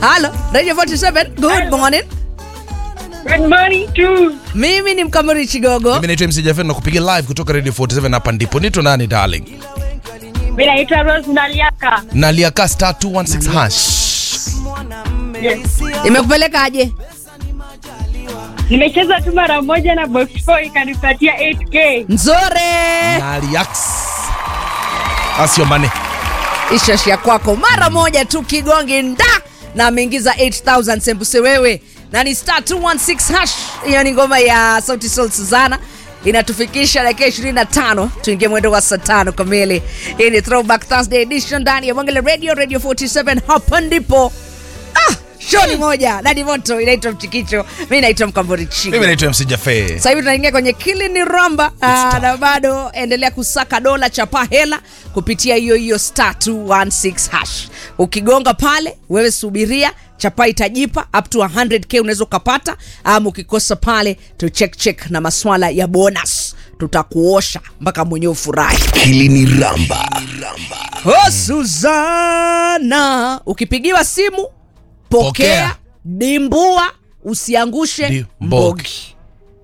Halo, Radio 47. Good morning. Good morning to Mimi ni Mkamuri Chigogo. Mimi naitwa MC Jafet na kupiga live kutoka Radio 47 hapa ndipo. Nito nani darling? mimi naitwa Rose Naliaka. Naliaka star 216 hash. Yes. Imekupeleka aje? Nimecheza tu mara moja na box 4 ikanipatia 8k. Nzore. Naliax. Asio mane. Ishashia kwako mara moja tu kigongi nda na ameingiza 8000 sembuse wewe na ni star 216 hash. Hiyo ni ngoma ya Sauti Sol Suzana inatufikisha dakika 25 tuingie mwendo wa saa tano kamili. Hii ni Throwback Thursday edition ndani ya Mwangele Radio Radio 47 hapa ndipo ah, show ni moja na ni moto inaitwa Mchikicho. Mimi naitwa Mkambori Chigo. Mimi naitwa MC Jafet. Sasa hivi tunaingia kwenye kili ni ramba Aa, na bado endelea kusaka dola chapa hela kupitia hiyo hiyo star 216 hash. Ukigonga pale wewe subiria chapa itajipa up to 100k unaweza ukapata, ama ukikosa pale tu check check na maswala ya bonus, tutakuosha mpaka mwenyewe ufurahi. Hili ni Ramba. Oh, Suzana, ukipigiwa simu pokea, Pokea. dimbua, usiangushe Di- mbogi. mbogi.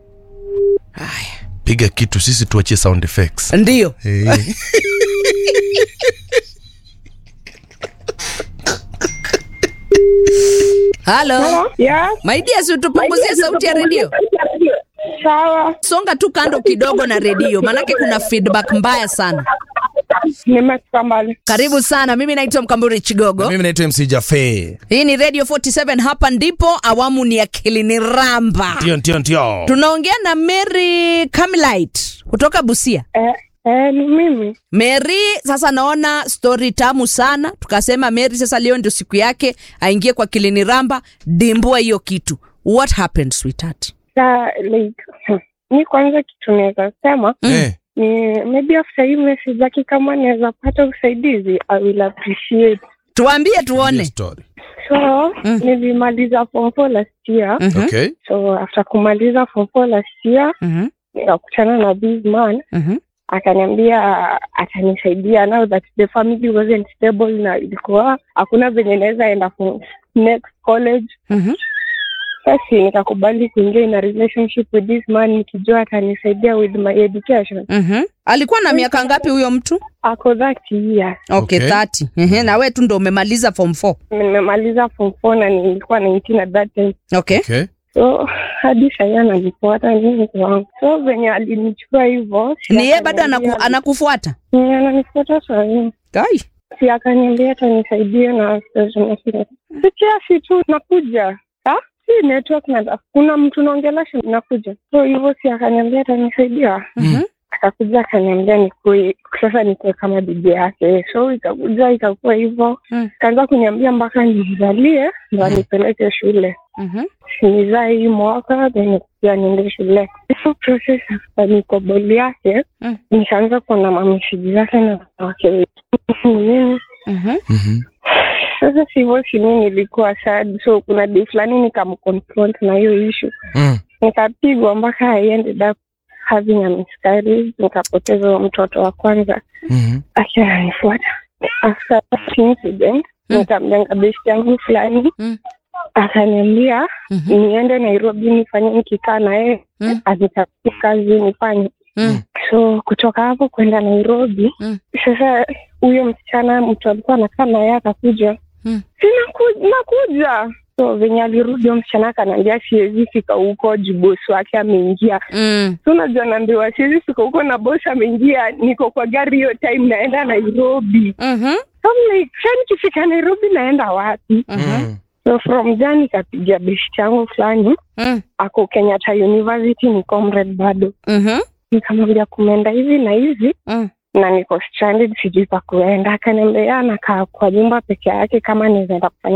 Piga kitu sisi tuachie sound effects. Ndio. Hey. Halo. Yeah. My dear, si utupunguzie sauti ya redio. Sawa. Songa tu kando kidogo na redio, maanake kuna feedback mbaya sana. Nimefika mbali. Karibu sana, mimi naitwa Mkamburi Chigogo. Mimi naitwa MC Jafet. Hii ni Radio 47, hapa ndipo awamu ni akili ni ramba. Ndio ndio ndio. Tunaongea na Mary Camilite kutoka Busia. Eh, eh, ni mimi. Mary, sasa naona story tamu sana, tukasema Mary sasa leo ndio siku yake aingie kwa kilini ramba, dimbua hiyo kitu. What happened sweetheart? Sa, like, mi kwanza kitu naweza sema Eh. ni maybe after hii message yake kama naweza pata usaidizi I will appreciate. Tuambie Hiyo tuone. story. So Mm. nilimaliza form four last year. Mhm, Okay. So after kumaliza form four last year mhm, nikakutana na this man mhm, akaniambia atanisaidia now that the family wasn't stable na ilikuwa hakuna venye naweza enda for next college mhm. basi nikakubali kuingia in a relationship with this man nikijua atanisaidia with my education Mhm. Alikuwa na miaka ngapi huyo mtu? ako that year Okay, Okay. 30. Ehe, na wewe tu ndo umemaliza form 4. nimemaliza form four na nilikuwa 19 at that time Okay. Okay. so hadi sahii ananifuata nini wangu so venye alinichukua hivyo si Ni yeye bado akaniambia- anaku, anakufuata? Ni ananifuata sahii Kai. si akaniambia atanisaidia na si kiasi tu nakuja Ha? si network na kuna mtu naongelesha nakuja so hivyo si akaniambia atanisaidia Mhm. akakuja akaniambia nikue sasa nikuwe kama bibi yake so ikakuja ikakuwa hivyo Mm. kaanza kuniambia mpaka nizalie ndo anipeleke shule Mhm. nizaa hii mwaka then pia niende shule hiyo process ya nikoboli yake Mm. nikaanza kuona mameshiji zake na wake nini Mhm. Mhm. sasa sivyo sini nilikuwa sad so kuna day fulani nikamconfront na hiyo issue Mm. nikapigwa mpaka I ended up having a miscarriage nikapoteza huyo mtoto wa kwanza Mhm. akiwa ananifuata after that incident Mm. nikamjenga besti yangu fulani Mm. akaniambia Mhm. niende nairobi nifanye nikikaa na yeye Mm. anitafutie kazi nifanye Mm. so kutoka hapo kwenda nairobi Mm. sasa huyo msichana mtu alikuwa anakaa na yeye akakuja Mm. sinaku- nakuja so venye alirudi huyo msichana akanaambia siwezi fika huko juu bosi wake ameingia Mm. so unajua naambiwa siwezi fika huko na bosi ameingia niko kwa gari hiyo time naenda nairobi Mhm. so I'm like sa nikifika nairobi naenda wapi Mhm. Mm. so from there nikapiga besti yangu fulani Mm. ako kenyatta university ni comrade bado Mhm. nikamwambia kumeenda hivi na hivi Mm. na niko stranded sijui pa kuenda akaniambia nakaa kwa nyumba peke yake kama nizaenda kufanya